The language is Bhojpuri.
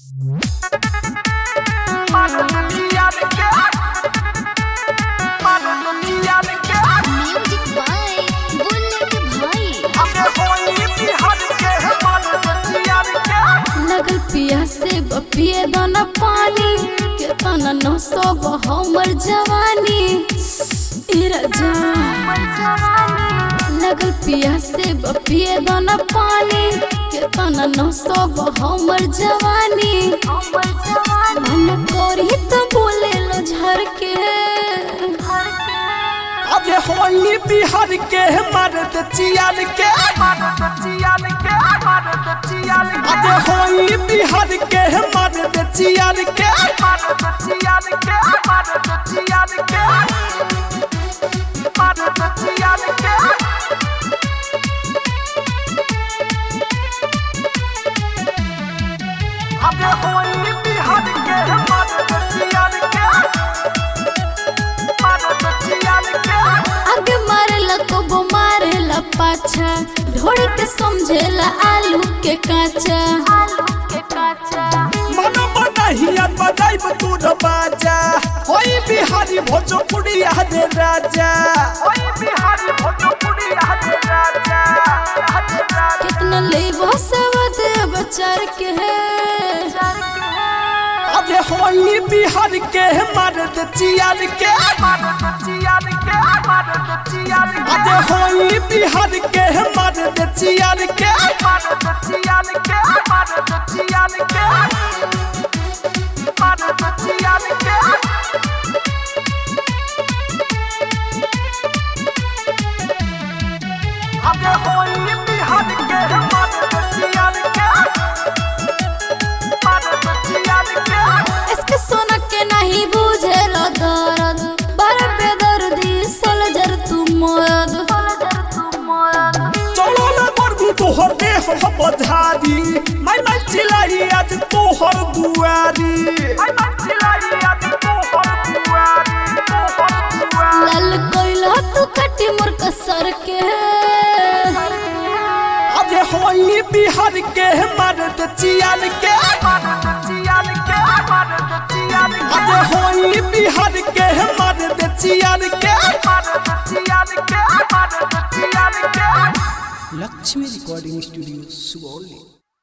म्यूजिक बाय बुलेट भाई लगल पिया से बपिए दाना पानी केतना नौ सौ हमर जवानी ए राजा लगल पिया से बपिए दाना पानी केतना नौ सौ हमर जवानी मन करी त बोले लो झर के अबे होली बिहार के मर्द चियार के अबे होली बिहार के मर्द चियार के अबे होली बिहार के मर्द चियार के मर्द चियार के आगे मारेला कबो मारेला पाछा ढोड़ के समझेला आलू के काचा मनो बनहिया बजाइब तूर बाजा होई बिहारी भोजपुरी हरे राजा होई बिहारी भोजपुरी हरे राजा कितना लेबो सवद बचार के है अबे होई बिहार के मर्द चियार के अबे होई बिहार के मर्द चियार के अबे होई बिहार के मर्द चियार के मर्द चियार के इसके सोना के नहीं बुझेला दर्द बड़ बेदर्दी सलजर तू मर्द चलो ना बरगु तोहर देह हम बधारी मैं मैं चिलाई आज तोहर दुआरी मैं मैं चिलाई आज तोहर दुआरी तोहर दुआरी लाल कोइला तू कटी मोर कसर के अबे होई बिहार के मर्द चियान के मर्द चियान के मर्द चियान के अबे होई बिहार के मर्द चियान के मर्द चियान के मर्द चियान के लक्ष्मी रिकॉर्डिंग स्टूडियो सुगौली